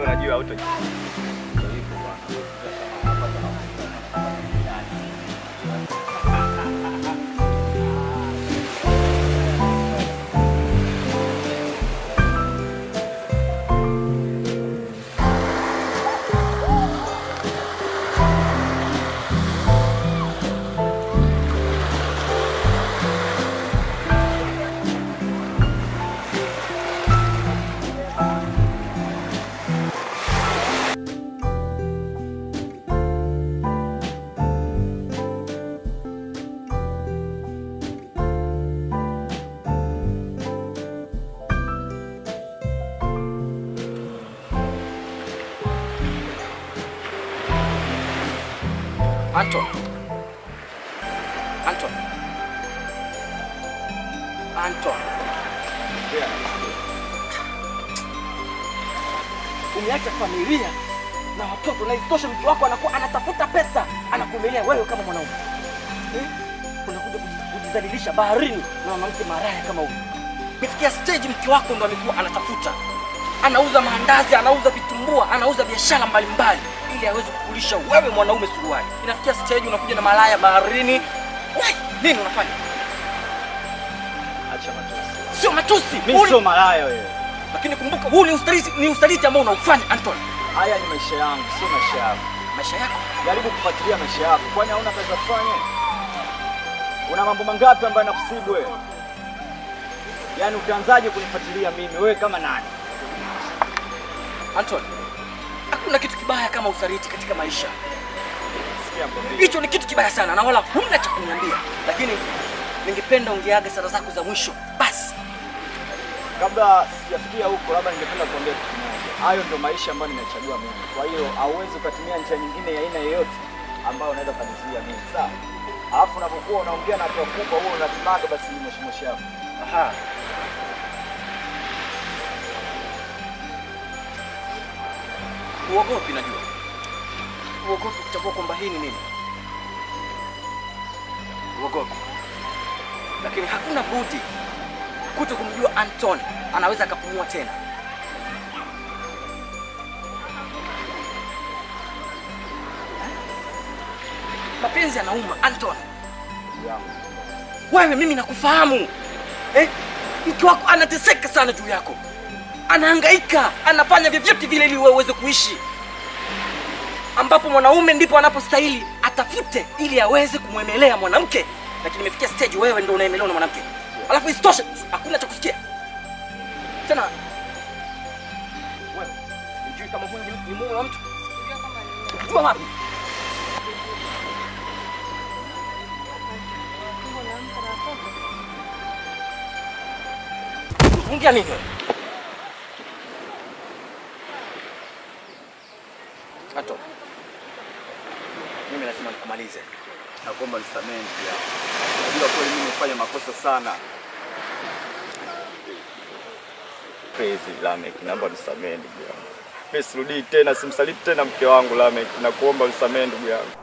Wewe unajua auto Anton. Anton. Anton. Umeacha familia na watoto na isitoshe mke wako anakuwa anatafuta pesa anakumelea wewe kama mwanaume. Eh? Unakuja kuji- kujidhalilisha baharini na mwanamke maraya kama huyu. Imefikia stage mke wako ndo amekuwa anatafuta. Anauza maandazi, anauza vitumbua, anauza biashara mbalimbali ili aweze kukulisha wewe mwanaume suruali. Inafikia stage unakuja na malaya baharini. Wai, nini unafanya? acha matusi. Sio matusi. Mimi Huu sio ni- malaya wewe. Lakini kumbuka huu ni usaliti, ni usaliti ambao unaufanya Anton. Haya ni maisha yangu, sio maisha yako. Maisha yako Jaribu kufuatilia maisha yako, kwani hauna kazi za kufanya? Una mambo mangapi ambayo yanakusibu wewe? Yaani utaanzaje kunifuatilia mimi wewe kama nani? Anton, hakuna kitu kibaya kama usaliti katika maisha. Sikia mbona. Hicho ni kitu kibaya sana na wala huna cha kuniambia, lakini ningependa ungeaga sala zako za mwisho basi. Kabla sijafikia huko, labda ningependa kuambia kitu kimoja. Hayo ndio maisha ambayo nimechagua mimi. Kwa hiyo hauwezi ukatumia njia nyingine ya aina yoyote ambayo unaweza kunizuia mimi, sawa? Alafu unapokuwa unaongea na watu wakubwa, huo unatimaga basi moshi yako. Aha. Uogopi, najua uogopi kutambua kwamba hii ni nini. Uogopi, lakini hakuna budi kuto kumjua Anton anaweza akapumua tena. Mapenzi yanauma Anton. Ndugu yangu. Wewe mimi nakufahamu eh? Mke wako anateseka sana juu yako, anahangaika, anafanya vyovyote vile ili wewe uweze kuishi, ambapo mwanaume ndipo anapostahili atafute ili aweze kumwemelea mwanamke, lakini imefikia stage wewe ndo unaemelewa na mwanamke, alafu isitoshe hakuna cha kusikia tena. Wewe hujui kama huyu ni- ni mume wa mtu? Jua wapi? Ongea nini wewe? Ato. Mimi lazima nikumalize. Nakuomba nisamehe ndugu yangu. Najua kweli mimi nimefanya makosa sana. Crazy Lamek, naomba nisamehe ndugu yangu. Mimi sirudii tena, simsaliti tena mke wangu Lamek. Nakuomba unisamehe ndugu yangu.